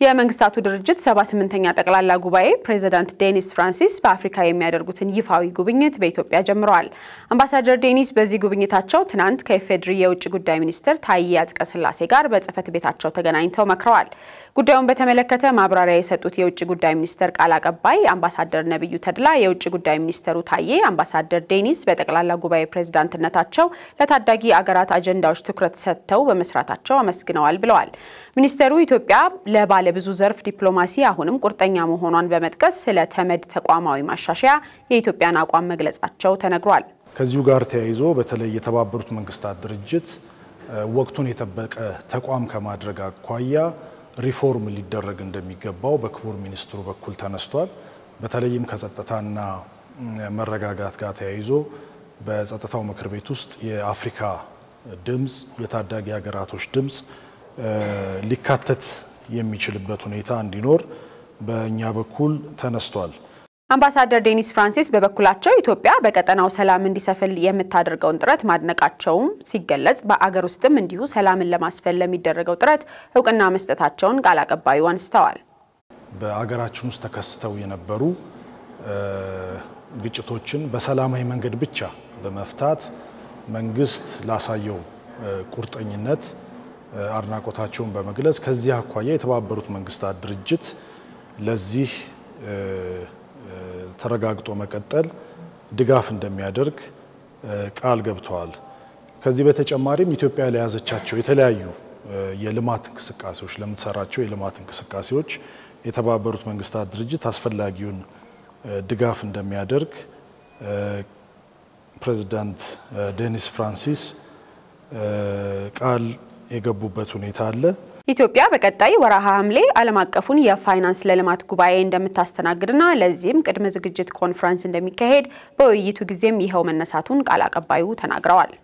የመንግስታቱ ድርጅት 78ኛ ጠቅላላ ጉባኤ ፕሬዚዳንት ዴኒስ ፍራንሲስ በአፍሪካ የሚያደርጉትን ይፋዊ ጉብኝት በኢትዮጵያ ጀምረዋል። አምባሳደር ዴኒስ በዚህ ጉብኝታቸው ትናንት ከኢፌዴሪ የውጭ ጉዳይ ሚኒስትር ታዬ አጽቀሥላሴ ጋር በጽህፈት ቤታቸው ተገናኝተው መክረዋል። ጉዳዩን በተመለከተ ማብራሪያ የሰጡት የውጭ ጉዳይ ሚኒስቴር ቃል አቀባይ አምባሳደር ነቢዩ ተድላ የውጭ ጉዳይ ሚኒስትሩ ታዬ አምባሳደር ዴኒስ በጠቅላላ ጉባኤ ፕሬዚዳንትነታቸው ለታዳጊ አገራት አጀንዳዎች ትኩረት ሰጥተው በመስራታቸው አመስግነዋል ብለዋል። ሚኒስቴሩ ኢትዮጵያ ለባለ ብዙ ዘርፍ ዲፕሎማሲ አሁንም ቁርጠኛ መሆኗን በመጥቀስ ስለ ተመድ ተቋማዊ ማሻሻያ የኢትዮጵያን አቋም መግለጻቸው ተነግሯል። ከዚሁ ጋር ተያይዞ በተለይ የተባበሩት መንግስታት ድርጅት ወቅቱን የጠበቀ ተቋም ከማድረግ አኳያ ሪፎርም ሊደረግ እንደሚገባው በክቡር ሚኒስትሩ በኩል ተነስቷል። በተለይም ከጸጥታና መረጋጋት ጋር ተያይዞ በጸጥታው ምክር ቤት ውስጥ የአፍሪካ ድምፅ፣ የታዳጊ ሀገራቶች ድምፅ ሊካተት የሚችልበት ሁኔታ እንዲኖር በእኛ በኩል ተነስቷል። አምባሳደር ዴኒስ ፍራንሲስ በበኩላቸው ኢትዮጵያ በቀጠናው ሰላም እንዲሰፍን የምታደርገውን ጥረት ማድነቃቸውም ሲገለጽ በአገር ውስጥም እንዲሁ ሰላምን ለማስፈን ለሚደረገው ጥረት እውቅና መስጠታቸውን ቃል አቀባዩ አንስተዋል። በአገራችን ውስጥ ተከስተው የነበሩ ግጭቶችን በሰላማዊ መንገድ ብቻ በመፍታት መንግስት ላሳየው ቁርጠኝነት አድናቆታቸውን በመግለጽ ከዚህ አኳያ የተባበሩት መንግስታት ድርጅት ለዚህ ተረጋግጦ መቀጠል ድጋፍ እንደሚያደርግ ቃል ገብተዋል። ከዚህ በተጨማሪም ኢትዮጵያ ለያዘቻቸው የተለያዩ የልማት እንቅስቃሴዎች ለምትሰራቸው የልማት እንቅስቃሴዎች የተባበሩት መንግስታት ድርጅት አስፈላጊውን ድጋፍ እንደሚያደርግ ፕሬዚዳንት ዴኒስ ፍራንሲስ ቃል የገቡበት ሁኔታ አለ። ኢትዮጵያ በቀጣይ ወርሃ ሐምሌ ዓለም አቀፉን የፋይናንስ ለልማት ጉባኤ እንደምታስተናግድና ለዚህም ቅድመ ዝግጅት ኮንፈረንስ እንደሚካሄድ በውይይቱ ጊዜም ይኸው መነሳቱን ቃል አቀባዩ ተናግረዋል።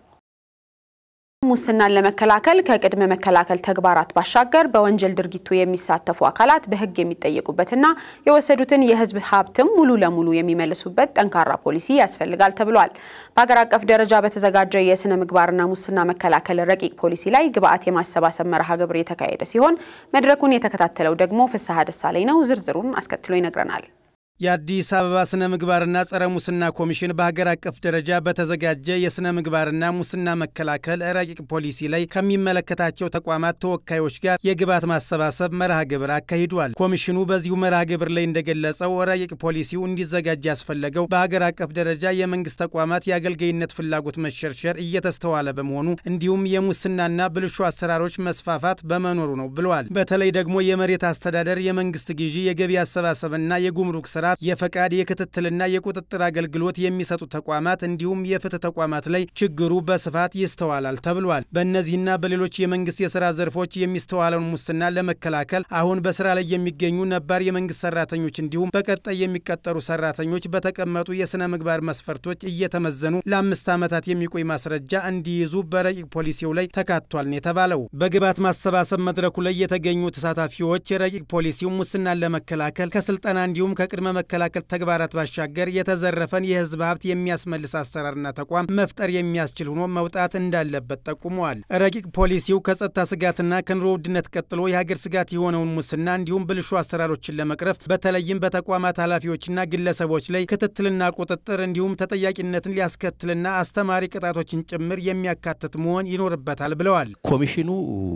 ሙስናን ለመከላከል ከቅድመ መከላከል ተግባራት ባሻገር በወንጀል ድርጊቱ የሚሳተፉ አካላት በሕግ የሚጠየቁበትና የወሰዱትን የሕዝብ ሀብትም ሙሉ ለሙሉ የሚመልሱበት ጠንካራ ፖሊሲ ያስፈልጋል ተብሏል። በሀገር አቀፍ ደረጃ በተዘጋጀ የስነ ምግባርና ሙስና መከላከል ረቂቅ ፖሊሲ ላይ ግብዓት የማሰባሰብ መርሃ ግብር የተካሄደ ሲሆን መድረኩን የተከታተለው ደግሞ ፍስሐ ደሳለኝ ነው። ዝርዝሩን አስከትሎ ይነግረናል። የአዲስ አበባ ስነ ምግባርና ጸረ ሙስና ኮሚሽን በሀገር አቀፍ ደረጃ በተዘጋጀ የስነ ምግባርና ሙስና መከላከል ረቂቅ ፖሊሲ ላይ ከሚመለከታቸው ተቋማት ተወካዮች ጋር የግብዓት ማሰባሰብ መርሃ ግብር አካሂዷል። ኮሚሽኑ በዚሁ መርሃ ግብር ላይ እንደገለጸው ረቂቅ ፖሊሲው እንዲዘጋጅ ያስፈለገው በሀገር አቀፍ ደረጃ የመንግስት ተቋማት የአገልጋይነት ፍላጎት መሸርሸር እየተስተዋለ በመሆኑ እንዲሁም የሙስናና ብልሹ አሰራሮች መስፋፋት በመኖሩ ነው ብለዋል። በተለይ ደግሞ የመሬት አስተዳደር፣ የመንግስት ግዢ፣ የገቢ አሰባሰብና የጉምሩክ ስራ የፈቃድ የክትትልና የቁጥጥር አገልግሎት የሚሰጡ ተቋማት እንዲሁም የፍትህ ተቋማት ላይ ችግሩ በስፋት ይስተዋላል ተብሏል። በእነዚህና በሌሎች የመንግስት የስራ ዘርፎች የሚስተዋለውን ሙስና ለመከላከል አሁን በስራ ላይ የሚገኙ ነባር የመንግስት ሰራተኞች እንዲሁም በቀጣይ የሚቀጠሩ ሰራተኞች በተቀመጡ የስነ ምግባር መስፈርቶች እየተመዘኑ ለአምስት ዓመታት የሚቆይ ማስረጃ እንዲይዙ በረቂቅ ፖሊሲው ላይ ተካቷል ነው የተባለው። በግብዓት ማሰባሰብ መድረኩ ላይ የተገኙ ተሳታፊዎች ረቂቅ ፖሊሲው ሙስናን ለመከላከል ከስልጠና እንዲሁም ከቅድመ መከላከል ተግባራት ባሻገር የተዘረፈን የህዝብ ሀብት የሚያስመልስ አሰራርና ተቋም መፍጠር የሚያስችል ሆኖ መውጣት እንዳለበት ጠቁመዋል። ረቂቅ ፖሊሲው ከጸጥታ ስጋትና ከኑሮ ውድነት ቀጥሎ የሀገር ስጋት የሆነውን ሙስና እንዲሁም ብልሹ አሰራሮችን ለመቅረፍ በተለይም በተቋማት ኃላፊዎችና ግለሰቦች ላይ ክትትልና ቁጥጥር እንዲሁም ተጠያቂነትን ሊያስከትልና አስተማሪ ቅጣቶችን ጭምር የሚያካትት መሆን ይኖርበታል ብለዋል። ኮሚሽኑ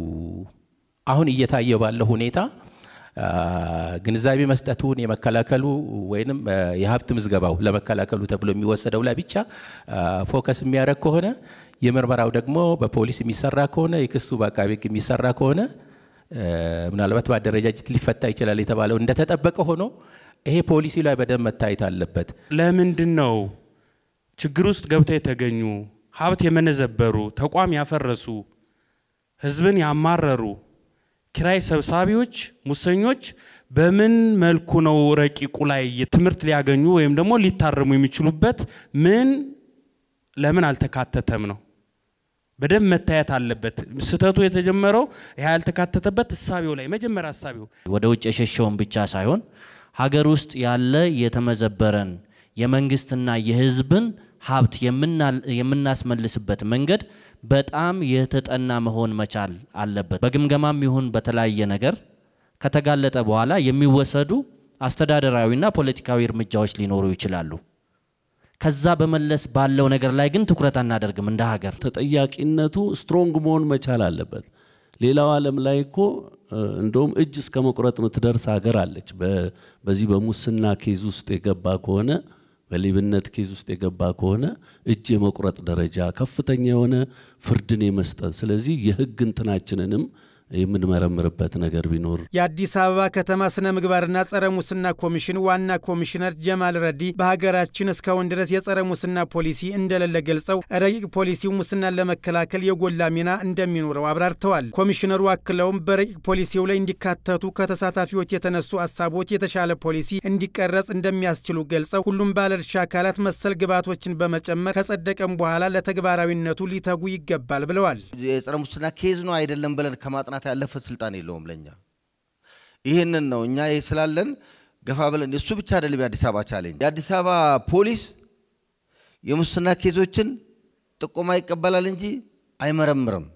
አሁን እየታየ ባለው ሁኔታ ግንዛቤ መስጠቱን የመከላከሉ ወይም የሀብት ምዝገባው ለመከላከሉ ተብሎ የሚወሰደው ላይ ብቻ ፎከስ የሚያደርግ ከሆነ የምርመራው ደግሞ በፖሊስ የሚሰራ ከሆነ የክሱ በአቃቤ ሕግ የሚሰራ ከሆነ ምናልባት በአደረጃጀት ሊፈታ ይችላል የተባለው እንደተጠበቀ ሆኖ ይሄ ፖሊሲ ላይ በደንብ መታየት አለበት። ለምንድን ነው ችግር ውስጥ ገብተው የተገኙ ሀብት የመነዘበሩ ተቋም ያፈረሱ ህዝብን ያማረሩ ኪራይ ሰብሳቢዎች፣ ሙሰኞች በምን መልኩ ነው ረቂቁ ላይ ትምህርት ሊያገኙ ወይም ደግሞ ሊታረሙ የሚችሉበት ምን ለምን አልተካተተም ነው በደንብ መታየት አለበት። ስህተቱ የተጀመረው ይህ ያልተካተተበት እሳቤው ላይ መጀመሪያ እሳቤው ወደ ውጭ የሸሸውን ብቻ ሳይሆን ሀገር ውስጥ ያለ የተመዘበረን የመንግስትና የህዝብን ሀብት የምናስመልስበት መንገድ በጣም የተጠና መሆን መቻል አለበት። በግምገማም ይሁን በተለያየ ነገር ከተጋለጠ በኋላ የሚወሰዱ አስተዳደራዊና ፖለቲካዊ እርምጃዎች ሊኖሩ ይችላሉ። ከዛ በመለስ ባለው ነገር ላይ ግን ትኩረት አናደርግም እንደ ሀገር። ተጠያቂነቱ ስትሮንግ መሆን መቻል አለበት። ሌላው ዓለም ላይ እኮ እንደውም እጅ እስከ መቁረጥ የምትደርስ ሀገር አለች። በዚህ በሙስና ኬዝ ውስጥ የገባ ከሆነ በሌብነት ኬዝ ውስጥ የገባ ከሆነ እጅ የመቁረጥ ደረጃ ከፍተኛ የሆነ ፍርድን የመስጠት ስለዚህ የህግ እንትናችንንም የምንመረምርበት ነገር ቢኖር የአዲስ አበባ ከተማ ስነ ምግባርና ጸረ ሙስና ኮሚሽን ዋና ኮሚሽነር ጀማል ረዲ በሀገራችን እስካሁን ድረስ የጸረ ሙስና ፖሊሲ እንደሌለ ገልጸው ረቂቅ ፖሊሲው ሙስናን ለመከላከል የጎላ ሚና እንደሚኖረው አብራርተዋል። ኮሚሽነሩ አክለውም በረቂቅ ፖሊሲው ላይ እንዲካተቱ ከተሳታፊዎች የተነሱ ሀሳቦች የተሻለ ፖሊሲ እንዲቀረጽ እንደሚያስችሉ ገልጸው ሁሉም ባለድርሻ አካላት መሰል ግብዓቶችን በመጨመር ከጸደቀም በኋላ ለተግባራዊነቱ ሊተጉ ይገባል ብለዋል። የጸረ ሙስና ኬዝ ነው አይደለም ብለን ከማጥናት ያለፈ ስልጣን የለውም ለኛ። ይህንን ነው እኛ ይህ ስላለን ገፋ ብለን እሱ ብቻ አይደለም የአዲስ አበባ ቻሌንጅ። የአዲስ አበባ ፖሊስ የሙስና ኬዞችን ጥቆማ ይቀበላል እንጂ አይመረምርም።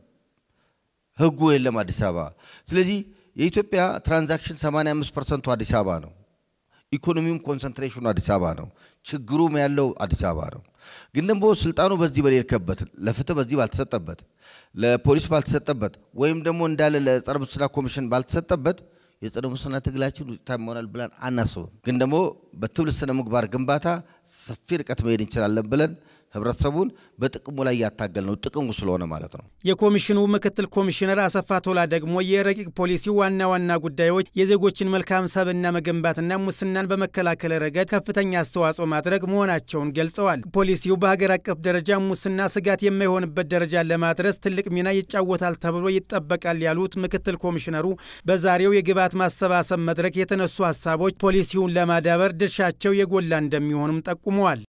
ህጉ የለም አዲስ አበባ። ስለዚህ የኢትዮጵያ ትራንዛክሽን 85 ፐርሰንቱ አዲስ አበባ ነው። ኢኮኖሚውም ኮንሰንትሬሽኑ አዲስ አበባ ነው። ችግሩም ያለው አዲስ አበባ ነው። ግን ደግሞ ስልጣኑ በዚህ በሌልከበት ለፍትህ በዚህ ባልተሰጠበት ለፖሊስ ባልተሰጠበት ወይም ደግሞ እንዳለ ለጸረ ሙስና ኮሚሽን ባልተሰጠበት የጸረ ሙስና ትግላችን ውጤታማ ይሆናል ብለን አናስብም። ግን ደግሞ በትብል ስነ ምግባር ግንባታ ሰፊ ርቀት መሄድ እንችላለን ብለን ህብረተሰቡን በጥቅሙ ላይ እያታገል ነው። ጥቅሙ ስለሆነ ማለት ነው። የኮሚሽኑ ምክትል ኮሚሽነር አሰፋ ቶላ ደግሞ የረቂቅ ፖሊሲ ዋና ዋና ጉዳዮች የዜጎችን መልካም ሰብዕና መገንባትና ሙስናን በመከላከል ረገድ ከፍተኛ አስተዋጽኦ ማድረግ መሆናቸውን ገልጸዋል። ፖሊሲው በሀገር አቀፍ ደረጃ ሙስና ስጋት የማይሆንበት ደረጃ ለማድረስ ትልቅ ሚና ይጫወታል ተብሎ ይጠበቃል ያሉት ምክትል ኮሚሽነሩ በዛሬው የግብዓት ማሰባሰብ መድረክ የተነሱ ሀሳቦች ፖሊሲውን ለማዳበር ድርሻቸው የጎላ እንደሚሆንም ጠቁመዋል።